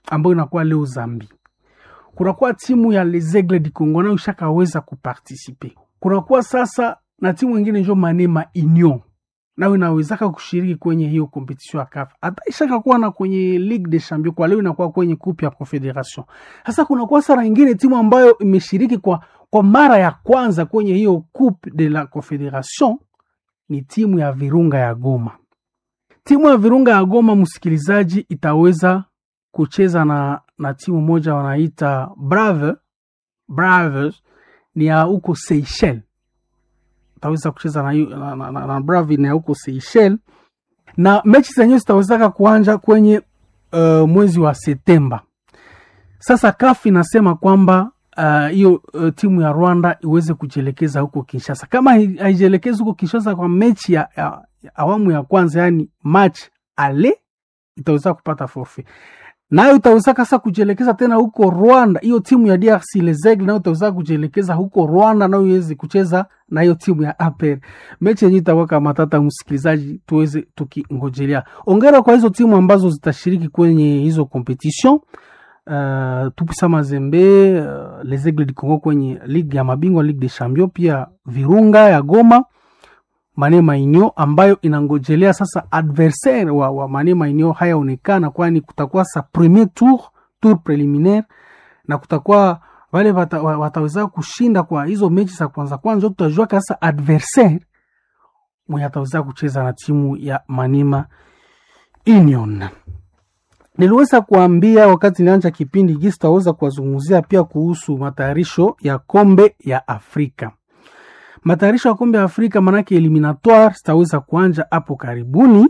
ambayo inakuwa leo Zambi. Kunakuwa timu ya Les Aigles du Congo nayo ishakaweza kupartisipe. Kunakuwa sasa na timu ingine njo Manema Union nayo inawezaka kushiriki kwenye hiyo competition ya CAF. Hata ishakakuwa na kwenye Ligue des Champions, kwa leo inakuwa kwenye coupe ya Confederation. Sasa kunakuwa sara ingine timu ambayo imeshiriki kwa, kwa mara ya kwanza kwenye hiyo coupe de la Confederation ni timu ya Virunga ya Goma. Timu ya Virunga ya Goma, msikilizaji, itaweza kucheza na, na timu moja wanaita Brave Braves, ni ya huko Seychelles. Itaweza kucheza na, na, na, na, na Brave ni ya huko Seychelles, na mechi zenyewe zitawezaka kuanja kwenye uh, mwezi wa Septemba. Sasa CAF inasema kwamba hiyo uh, uh, timu ya Rwanda iweze kujielekeza huko Kinshasa. Kama haijielekezi huko Kinshasa kwa mechi ya, ya, ya awamu ya kwanza, yani match ale, itaweza kupata forfait nayo itaweza sasa kujielekeza tena huko Rwanda. Hiyo timu ya DRC Les Aigles nayo itaweza kujielekeza huko Rwanda, nayo iweze kucheza na hiyo timu ya APR. Mechi yenyewe itakuwa kama matata, msikilizaji, tuweze tukingojelea. Ongera kwa hizo timu ambazo zitashiriki kwenye hizo competition. Uh, Tupisa Mazembe, uh, Les Aigles du Congo kwenye ligue ya mabingwa Ligue des Champions, pia Virunga ya Goma, Manema Union ambayo inangojelea sasa adversaire wa, wa Manema Union hayaonekana, kwani kutakuwa sa premier tour tour preliminaire na kutakuwa wale wata, wataweza kushinda kwa hizo mechi za kwanza kwanza, tutajua sasa adversaire mwenye ataweza kucheza na timu ya Manema Union. Niliweza kuambia wakati nilianza kipindi hiki sitaweza kuwazungumzia pia kuhusu matayarisho ya kombe ya Afrika. Matayarisho ya kombe ya Afrika manake eliminatoire zitaweza kuanja hapo karibuni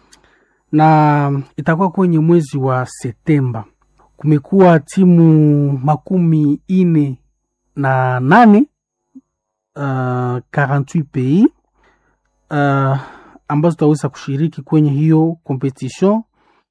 na itakuwa kwenye mwezi wa Septemba. Kumekuwa timu makumi ine na nane uh, 48 pays uh, ambazo zitaweza kushiriki kwenye hiyo competition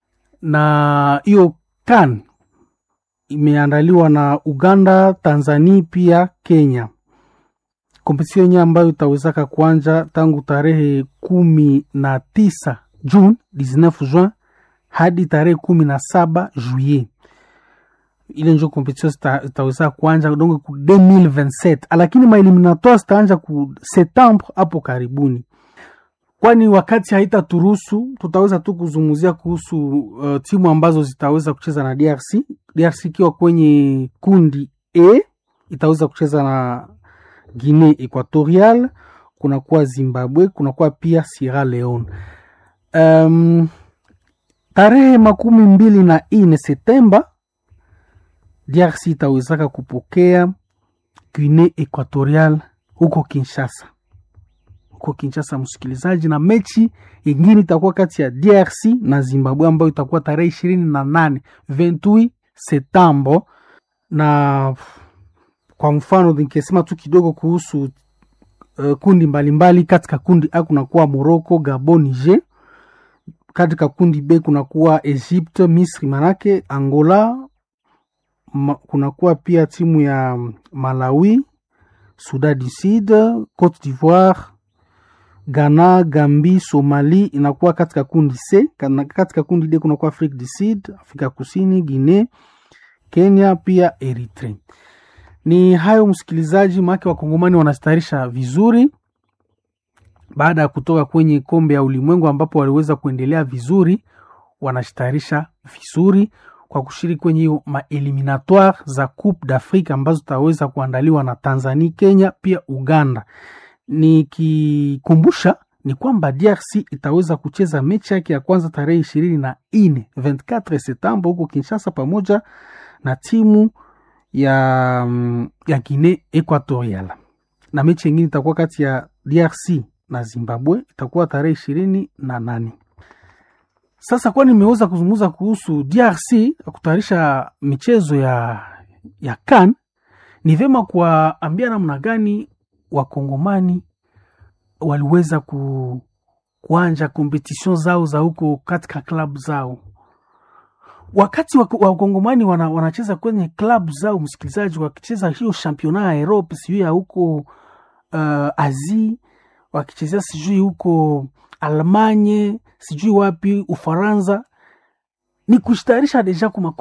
na hiyo CAN imeandaliwa na Uganda, Tanzania pia Kenya. Kompetision yenyewe ambayo itawezaka kuanja tangu tarehe kumi na tisa June 19 Juin hadi tarehe kumi na saba Juillet. Ile njo kompetision itaweza kuanja donc ku 2027 lakini maeliminatoire zitaanja ku Septembre hapo karibuni kwani wakati haitaturuhusu tutaweza tu kuzungumzia kuhusu uh, timu ambazo zitaweza kucheza na DRC. DRC ikiwa kwenye kundi E itaweza kucheza na Guinea Equatorial, kunakuwa Zimbabwe, kunakuwa pia Sierra Leone. Um, tarehe makumi mbili na ine Septemba DRC itawezaka kupokea Guinea Equatorial huko Kinshasa huko Kinshasa, msikilizaji, na mechi ingine itakuwa kati ya DRC na Zimbabwe ambayo itakuwa tarehe ishirini na nane 28 Septemba. Na kwa mfano nikisema tu kidogo kuhusu uh, kundi mbalimbali mbali. Katika kundi A kunakuwa Morocco, Gabon, Niger. Katika kundi B kunakuwa Egypte, Misri manake Angola ma, kunakuwa pia timu ya Malawi, Sudan du Sud, Cote d'Ivoire Ghana, Gambi, Somali inakuwa katika kundi C. Katika kundi D kunakuwa Afrika du Sud, Afrika Kusini, Guinea, Kenya pia Eritrea. Ni hayo msikilizaji, maake wakongomani wanastarisha vizuri baada ya kutoka kwenye kombe ya ulimwengu ambapo waliweza kuendelea vizuri, wanashtarisha vizuri kwa kushiriki kwenye hiyo maeliminatoire za Coupe d'Afrique ambazo zitaweza kuandaliwa na Tanzania, Kenya pia Uganda. Nikikumbusha ni kwamba DRC itaweza kucheza mechi yake ya kwanza tarehe ishirini na nne 24 Septemba huko Kinshasa pamoja na timu ya, ya Guinea Equatorial, na mechi yengine itakuwa kati ya DRC na Zimbabwe itakuwa tarehe ishirini na nane. Sasa kwa nimeweza kuzungumza kuhusu DRC kutayarisha michezo ya, ya CAN, ni vyema kuwaambia namna gani wakongomani waliweza ku, kuanja kompetision zao za huko katika klabu zao. Wakati wakongomani wana, wanacheza kwenye klabu zao, msikilizaji, wakicheza hiyo championnat ya Europe, sijui ya huko uh, Asie, wakichezea sijui huko Almanye, sijui wapi Ufaransa, ni kushtayarisha deja kuma